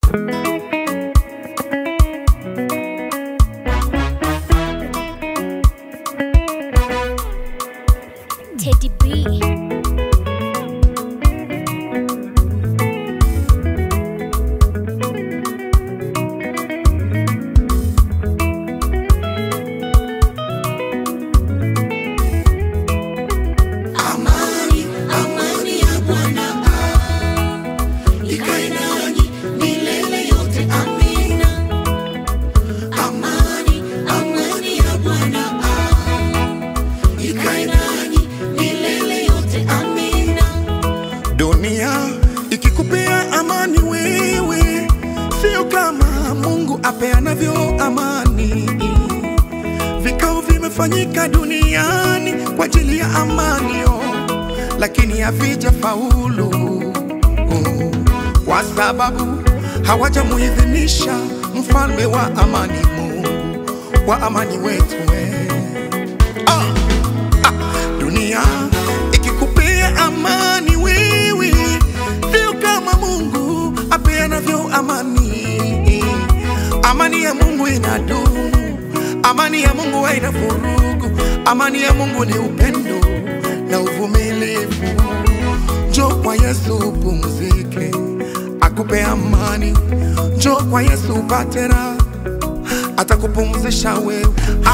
Teddy B. Amani, amani ya Bwana ikae nanyi milele yote. Amina. Amani, amani ya Bwana ikae nanyi milele yote. Amina. Dunia ikikupea amani wewe, sio kama Mungu apeanavyo amani. Vikao vimefanyika duniani kwa ajili ya amani, oh, lakini havija faulu oh, kwa sababu hawajamuidhinisha mfalme wa amani, Mungu wa amani wetu we. Ah, ah, dunia ikikupea amani wewe, sio kama Mungu apeanavyo amani. Amani ya Mungu inadumu, amani ya Mungu haina vurugu, amani ya Mungu ni upendo na uvumilivu. Njoo kwa Yesu upumzike, akupe amani. Njoo kwa Yesu upate raha, atakupumzisha wewe.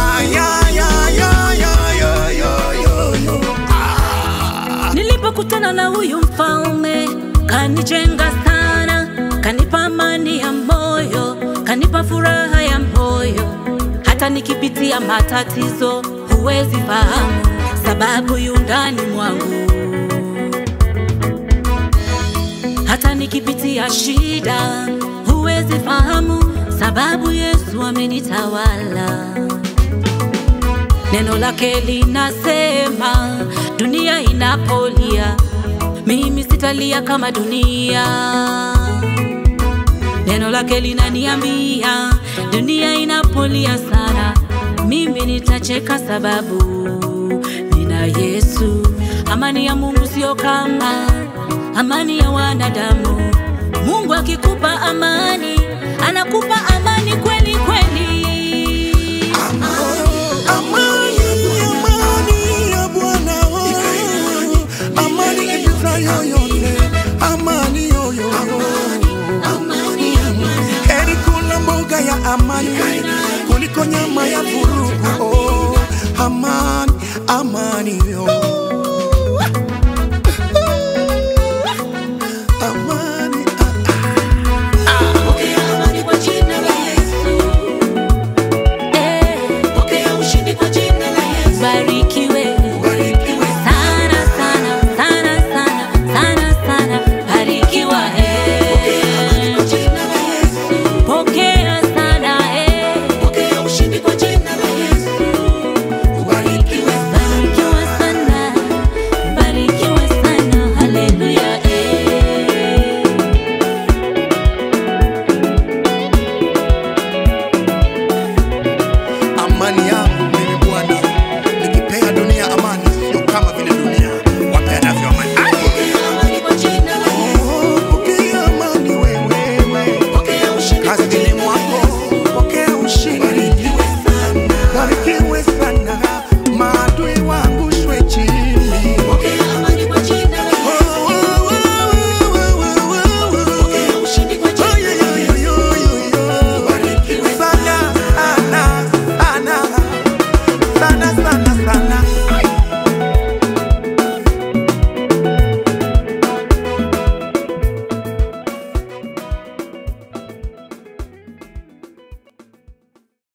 Ayayayayayayayo. Nilipokutana na huyu mfalme kanijenga sana, kanipa amani ya moyo, kanipa furaha ya moyo. Hata nikipitia matatizo huwezi fahamu, sababu yu ndani mwangu. Hata nikipitia shida huwezi fahamu, sababu Yesu amenitawala. Neno lake linasema dunia inapolia, mimi sitalia kama dunia. Neno lake linaniambia dunia inapolia sana, mimi nitacheka sababu nina Yesu. Amani ya Mungu sio kama amani ya wanadamu. Mungu akikupa amani, anakupa amani kweli kweli. Amani, amani ya Bwana, oh, amani ipitayo yote, amani yoyo. Heri kula mboga ya amani kuliko nyama ya vurugu. Oh, amani, amani yo